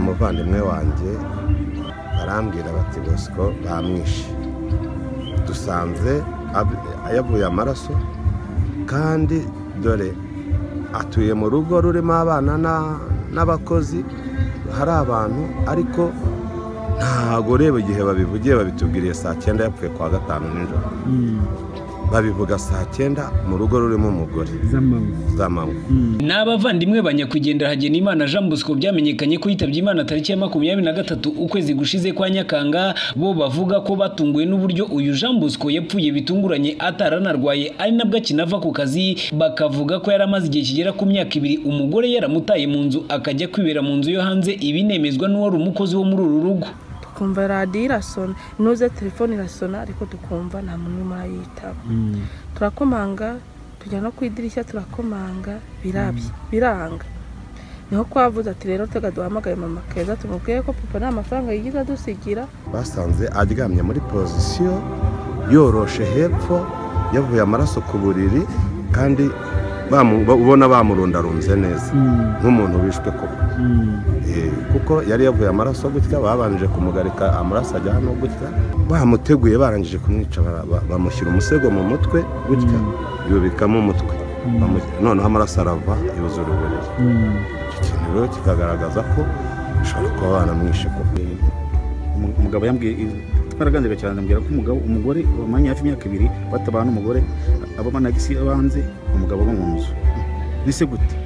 umuvandimwe wanjye barambwira bati bosco bamwishe dusanze yavuye amaraso kandi dore atuye mu rugo rurimo abana n'abakozi hari abantu ariko ntabwo ureba igihe babivugiye babitubwiriye saa cyenda yapfuye kwa gatanu nijoro babivuga saa cyenda mu rugo rurimo umugore za manywa ni abavandimwe ba nyakwigendera Hagenimana Jean Bosco byamenyekanye ko yitabye imana tariki ya makumyabiri na gatatu ukwezi gushize kwa nyakanga bo bavuga ko batunguwe n'uburyo uyu Jean Bosco yapfuye bitunguranye ataranarwaye ari nabwo akinava ku kazi bakavuga ko yari amaze igihe kigera ku myaka ibiri umugore yaramutaye mu nzu akajya kwibera mu nzu yo hanze ibinemezwa n'uwari umukozi wo muri uru rugo tukumva radiyo irasona inoze telefone irasona ariko tukumva nta muntu urimo urayitaba turakomanga tujya no ku idirishya turakomanga birabya biranga niho kwavuze ati rero tega duhamagaye mama keza tumubwiye ko papa nta mafaranga yigeze adusigira basanze aryamye muri pozisiyo yoroshe hepfo yavuye amaraso ku buriri kandi ubona bamurundarunze neza nk'umuntu wishwe koko kuko yari yavuye amaraso gutya babanje kumugarika amaraso ajya hano gutya bamuteguye barangije kumwica bamushyira umusego mu mutwe gutya yubikamo umutwe noneho amaraso arava yuzura uburiri icyo kintu rero kikagaragaza ko bishobora kuba banamwishe koko umugabo yambwiye twaraganira cyane ambwira ko umugabo umugore wamanye hafi imyaka ibiri batabana umugore abo banagisi abanze umugabo aba mu nzu mbese gute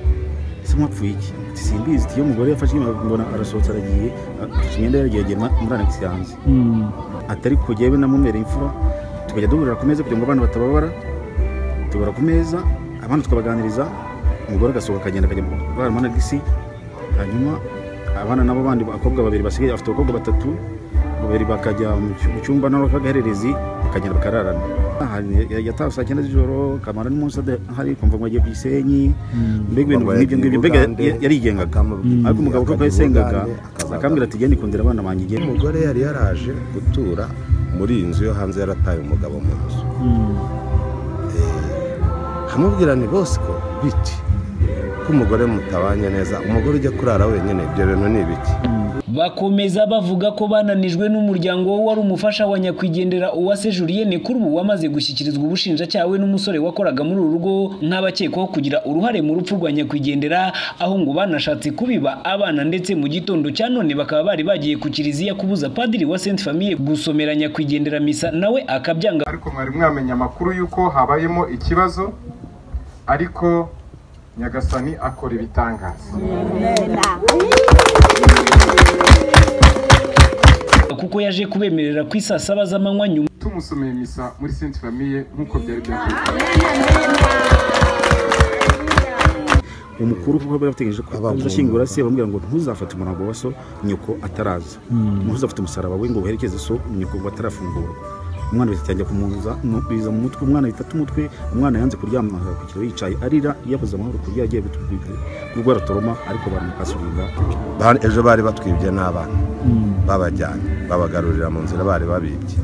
ese mwapfuye iki simbizi iyo umugore yafashe mbona arasohotse aragiye afashe imyenda yaragegema muri anagisi yanze atari kujyayo namumereye imfura tukajya duhurira ku meza kugira ngo abana batababara tubara ku meza abana tukabaganiriza umugore agasohoka akagenda akajya kurara muri anagisi hanyuma abana nabo bandi abakobwa babiri basigaye afite abakobwa batatu babiri bakajya mu cyumba n'agahererezi bakagenda bakararana yatawe saa cyenda z'ijoro kamara n'umunsi hari kumva ngo agiye ku gisenyi mbega ibintu nk'ibyo ngibyo mbega yarigengaga ariko umugabo kuko yasengaga akambwira ati genda ikundira abana banjye igenda umugore yari yaraje gutura muri iyi nzu yo hanze yarataye umugabo mu nzu hamubwira ni bosco biti ko umugore mutabanye neza umugore ujya kurara wenyine ibyo bintu ni ibiki bakomeza bavuga ko bananijwe n'umuryango we wari umufasha wa nyakwigendera uwase julienne kuri ubu wamaze gushyikirizwa ubushinjacyaha we n'umusore wakoraga muri uru rugo nk'abakekwaho kugira uruhare mu rupfu rwa nyakwigendera aho ngo banashatse kubiba abana ndetse mu gitondo cya none bakaba bari bagiye ku kiliziya kubuza padiri wa sainte famille gusomera nyakwigendera misa nawe akabyanga ariko mwari mwamenya amakuru y'uko habayemo ikibazo ariko nyagasani akora ibitangaza kuko yaje kubemerera ku isaa saba z'amanywa nyuma tumusomeye misa muri sainte famille nk'uko byari byakozwe umukuru kuko bategereje ko azashyingura se bamubwira ngo ntuzafate umurambo wa so nyoko ataraza ntuzafate umusaraba we ngo uherekeze so nyoko batarafungurwa umwana wese cyangwa kumuza biza mu mutwe umwana bitatu umutwe umwana yanze kuryama ku kiro yicaye arira yabuze amahoro kurya agiye gutwibwa ubwo aratoroma ariko baramukasubiza ejo bari batwibye n'abana babajyanye babagarurira mu nzira bari babibye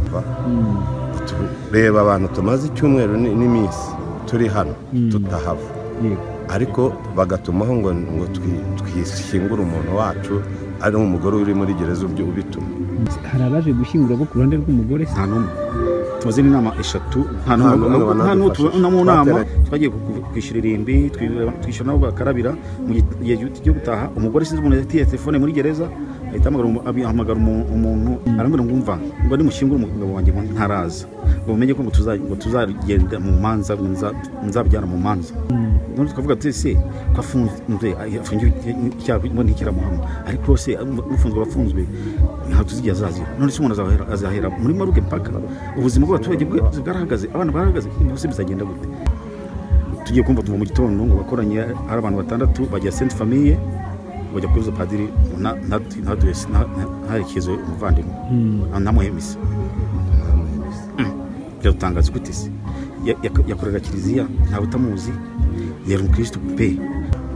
reba abantu tumaze icyumweru n'iminsi turi hano tutahava ariko bagatumaho ngo ngo twishyingure umuntu wacu ari umugore uri muri gereza ubyo ubituma hari abaje gushyingura bo ku ruhande rw'umugore nta n'umwe tumaze n'inama eshatu nta n'umwe tubona mu nama twagiye kwishyura irimbi twishyura nabo bakarabira mu gihe cyo gutaha umugore sinzi umuntu yatiye telefone muri gereza ahita ahamagara umuntu arambwira ngo umva ngo nimushyingure umugabo wanjye ngo ntaraza ngo mumenye ko ngo tuzagenda mu manza ngo nzabyara mu manza none tukavuga ati se ko afunzwe afungiwe icyaha ngo ntikiramuhama ariko se ufunzwe abafunzwe ntabwo tuzigiye azazira none se umuntu azahera muri maruge mpaka ubuzima bw'abaturage bwarahagaze abana barahagaze byose bizagenda gute tugiye kumva tuva mu gitondo ngo bakoranye ari abantu batandatu bajya senti famiye bajya kubuza padiri ntaherekeze umuvandimwe ntamuhemeze biradutangaza gute se yakorera kiliziya ntawe utamuzi yari umukirisitu pe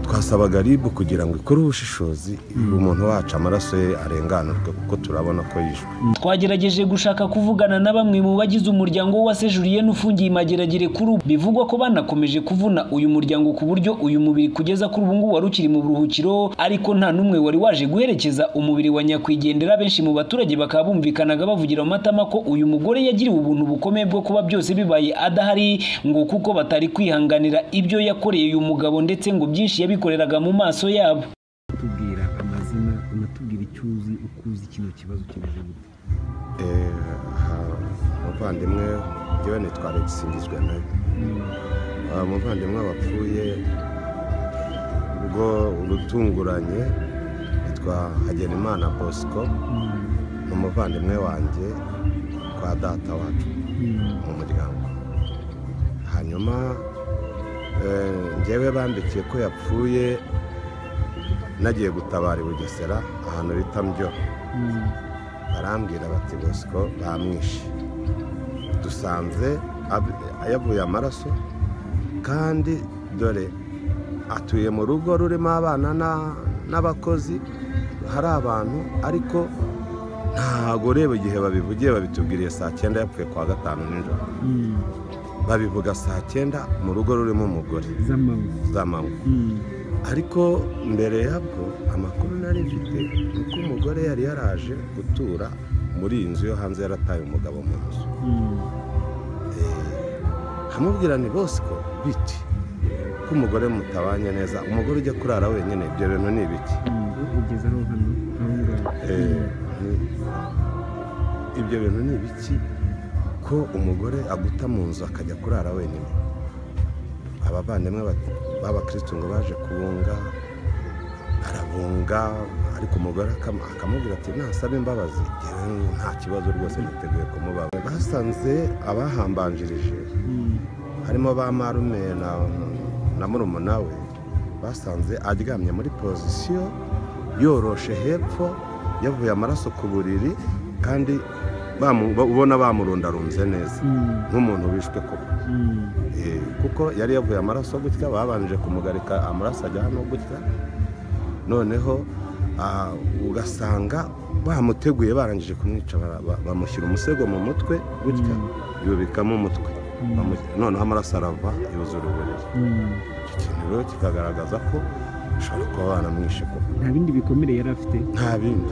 twasabaga ribu kugira ngo ikore ubushishozi umuntu wacu amaraso ye arenganurwe kuko turabona ko yishwe twagerageje gushaka kuvugana na bamwe mu bagize umuryango w'uwase Julien ufungiye imageragere kuri ubu bivugwa ko banakomeje kuvuna uyu muryango ku buryo uyu mubiri kugeza kuri ubu ngubu wari ukiri mu buruhukiro ariko nta n'umwe wari waje guherekeza umubiri wa nyakwigendera benshi mu baturage bakaba bumvikanaga bavugira mu matama ko uyu mugore yagiriwe ubuntu bukomeye bwo kuba byose bibaye adahari ngo kuko batari kwihanganira ibyo yakoreye uyu mugabo ndetse ngo byinshi yabikoreraga mu maso yabo tubwira amazina unatubwira icyo uzi uko uzi kino kibazo kimeze gute Eh, ha- umuvandimwe njyewe nitwa alegisingizwe nawe umuvandimwe wapfuye ubwo urutunguranye yitwa hagenimana bosco ni umuvandimwe wanjye kwa data wacu mu muryango hanyuma eh, njyewe bandikiye ko yapfuye nagiye gutabara i bugesera ahantu bita mbyo barambwira bati bosco bamwishe dusanze ab- yavuye amaraso kandi dore atuye mu rugo rurimo abana na- n'abakozi hari abantu ariko ntago ureba igihe babivugiye babitubwiriye saa cyenda yapfuye kwa gatanu nijoro babivuga saa cyenda mu rugo rurimo umugore z'amanywa z'amanywa ariko mbere yabwo amakuru nari mfite ni ko umugore yari yaraje gutura muri iyi nzu yo hanze yarataye umugabo mu nzu amubwira ni bosco biti ko umugore mutabanye neza umugore ujya kurara wenyine ibyo bintu ni ibiki ugeze aho hano aho ngaho Eh, ni- ibyo bintu ni ibiki ko umugore aguta mu nzu akajya kurara wenyine abavandimwe ba- b'abakristu ngo baje kubunga arabunga ariko umugore akam- akamubwira ati nasaba imbabazi Njyewe nta kibazo rwose niteguye kumubaza basanze abahambanjirije harimo ba marume na, na murumuna we basanze aryamye muri pozisiyo yoroshe hepfo yavuye amaraso ku buriri kandi bamu- ba- ubona bamurundarunze neza nk'umuntu wishwe koko Eh, kuko yari yavuye amaraso gutya babanje kumugarika amaraso ajya hano gutya noneho ah, ugasanga bamuteguye barangije kumwica bara- ba- bamushyira umusego mu mutwe gutya yubikamo umutwe Bamu- noneho amaraso arava yuzura uburiri icyo kintu rero kikagaragaza ko ushobora kuba banamwishe koko nta bindi bikomere yari afite nta bindi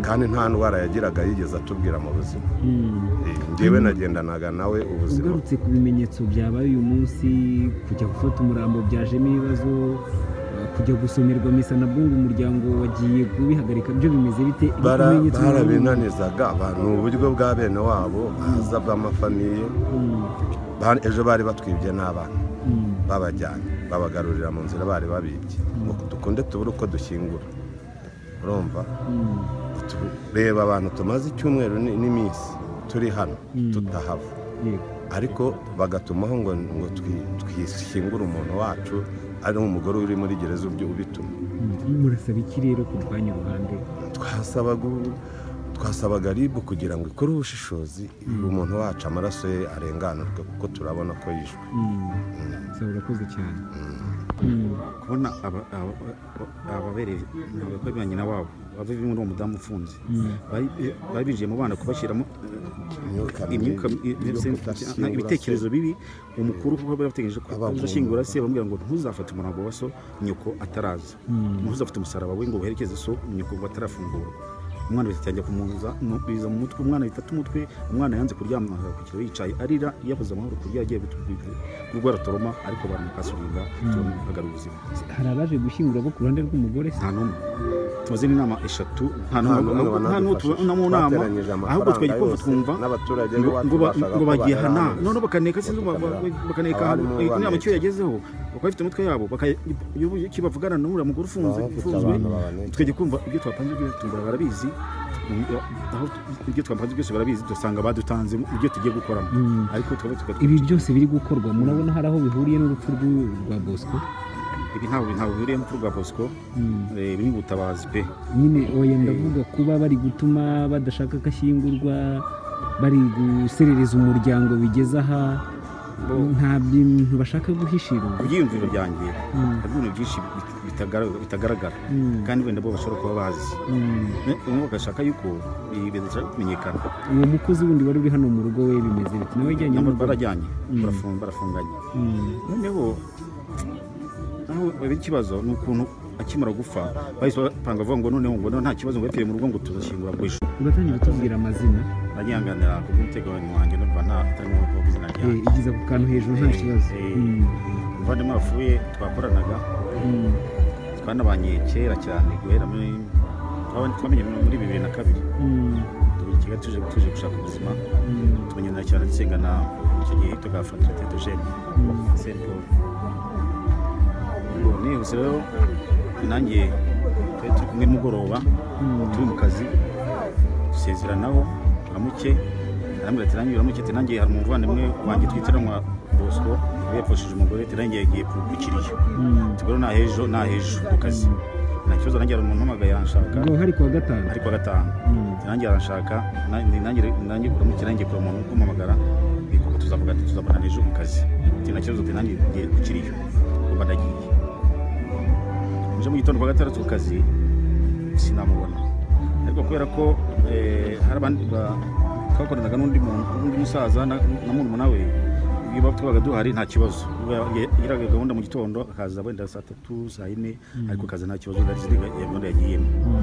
kandi nta ndwara yagiraga yigeze atubwira mu buzima Eh, njyewe nagendanaga nawe ubuzima ugarutse ku bimenyetso byabaye uyu munsi kujya gufata umurambo byajemo ibibazo eh, kujya gusomerwa misa nabwo ngo umuryango wagiye kubihagarika byo bimeze bite Ni Bara- ibimenyetso byabaye barabinanizaga abantu mu buryo bwa bene wabo baza bw'amafamiye umuntu. Ba- ejo bari batwibye n'abana Mm, babajyanye babagarurira mu nzira bari babibye ngo dukunde tubure uko dushyingura urumva mm, Tu- reba abantu tumaze icyumweru ni- n'iminsi turi hano Mm. tutahava yego. ariko bagatumaho ngo ngo twi- twishyingure umuntu wacu ari umugore uri muri gereza ubyo ubituma Mm, murasaba iki rero kurwanya uruhande twasabaga u- twasabaga ribu kugira ngo ikore ubushishozi umuntu wacu amaraso ye arenganurwe kuko turabona ko yishwe Mm, saba urakoze cyane kubona aba- aba- aba- ababereye ntabwo ko ari ba nyina wabo bava muri uwo mudamu ufunze Bari- eh, bari binjiye mu bana kubashyiramo imyuka eh, imyuka eh, mibi yo se- kudashyingura na- ibitekerezo se. bibi umukuru kuko bari bategereje ko Abavumvu. azashyingura se bamubwira ngo ntuzafate umurambo wa so nyoko ataraza ntuzafate umusaraba we ngo uherekeze so nyoko batarafungurwa umwana wese cyajya kumuza mu- biza mu mutwe umwana bifata umutwe umwana yanze kuryama ku kiro yicaye arira yabuze amahoro ku buryo yagiye gutwika ubwo aratoroma ariko baramukasubiza tubona agarura ubuzima hari abaje gushyingura bo ku ruhande rw'umugore se nta n'umwe tumaze n'inama eshatu nta Nta n'umwe n'umwe nta n'uwo wanadufashije. tubona mu nama Twateranyije amafaranga ahubwo twagiye kumva yose twumva n'abaturage ngo- b'iwacu ngo ba- bashaka ngo ko bagiye hana bayarangiza. none bakaneka sinzi ngo ba- ba- Bakamera. bakaneka Abari mu ahantu inama baneke. icyo yagezeho bakaba bafite umutwe yabo baka- iyo- iyo kibavugana n'uriya mugore ufunze Baba bafite ufunzwe abantu babaneka. tukajya kumva ibyo twapanze ibyo tungura barabizi mu- aho tu- ibyo twapanze byose barabizi dusanga badutanze mu- ibyo tugiye gukoramo ariko tukaba tukaba ibi byose biri gukorwa murabona hari aho bihuriye n'urupfu rw'u- rwa bosco ibi ntabwo ntabwo bihuriye mu rwa bosco eh, biri mu butabazi pe nyine oya ndavuga kuba bari gutuma badashaka ko ashyingurwa bari guserereza umuryango bigeze aha bo- nta bintu bashaka guhishira ku byiyumviro byanjye Mm. harimo ibintu byinshi bit- bitagara- bitagaragara Mm. kandi wenda bo bashobora kuba bazi Mm. bamwe bagashaka yuko ibi bintu bishaka kumenyekana uwo mukozi wundi wari uri hano mu rugo we bimeze biti nawe ijyanye nabo n'urugo. barajyanye Mm. barafunga- barafunganye Mm. noneho aho baba ikibazo ni ukuntu akimara gupfa bahise bapanga bavuga ngo noneho ngo noneho nta kibazo ngo yapfiriye mu rugo ngo tuzashyingura ku ishuri uratangira utubwira amazina nanyihanganira ku bw'umutekano wanjye no kuva nta- ntarimo kuvuga izina Eh, ryanjye igeza ku kantu hejuru nta kibazo Eh, Mm. umuvandimwe wapfuye twakoranaga Mm. twanabanye kera cyane guhera muri twaba- twamenye muri bibiri na kabiri Mm. tuba i Kigali tuje tuje gushaka ubuzima Mm. tumenyana cyane dusengana icyo gihe tugaha fraternité de jeunes Mm. Saint Paul Ubwo nihuse rero nanjye twari turi kumwe nimugoroba Mm. turi mu kazi dusezeranaho aramuke arambwira ati nanjye uramuke ati nanjye hari umuvandimwe wanjye twitiranwa Bosco we yapfushije umugore ati nanjye yagiye kugukiriye Mm. tugoro nta hejo nta hejo ku kazi nta kibazo nanjye hari umuntu umpamagaye aranshaka ubwo hari kuwa gatanu ariko agatanga Mm. nanjye aranshaka na- ni- nanjye nanjye uramutse nanjye kure umuntu kumamagara kuko tuzavuga ati tuzabonana ejo ku kazi ati nta kibazo ati nanjye ngiye gukiriyo kuba ndagiye nje mu gitondo kwa gatandatu ku kazi sinamubona ariko kubera ko eh, hari abandi ba- twakoranaga n'undi muntu n'undi musaza na na murumuna we iyo ba- twabaga duhari nta kibazo yagiraga gahunda mu gitondo akaza wenda saa tatu saa yine ariko akaza nta kibazo yari izi ni gahunda yagiyemo Mm.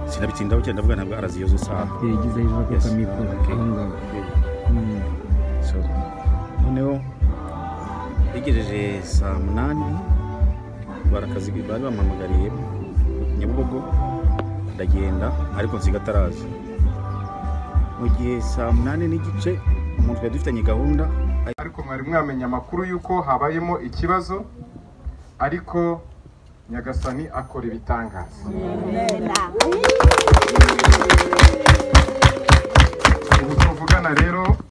sinabitindaho cyane ndavuga ntabwo araziyoza isaha Eh, igeza hejuru ku Yes. kamikoro Okay. aho ngaho Mm. So, noneho yegereje saa munani barakazi bari bampamagariye nyabugogo ndagenda ariko nsiga ataraza mu gihe saa munani n'igice umuntu twari dufitanye gahunda ariko mwari mwamenya amakuru y'uko habayemo ikibazo ariko nyagasani akora ibitangaza ubu tuvugana rero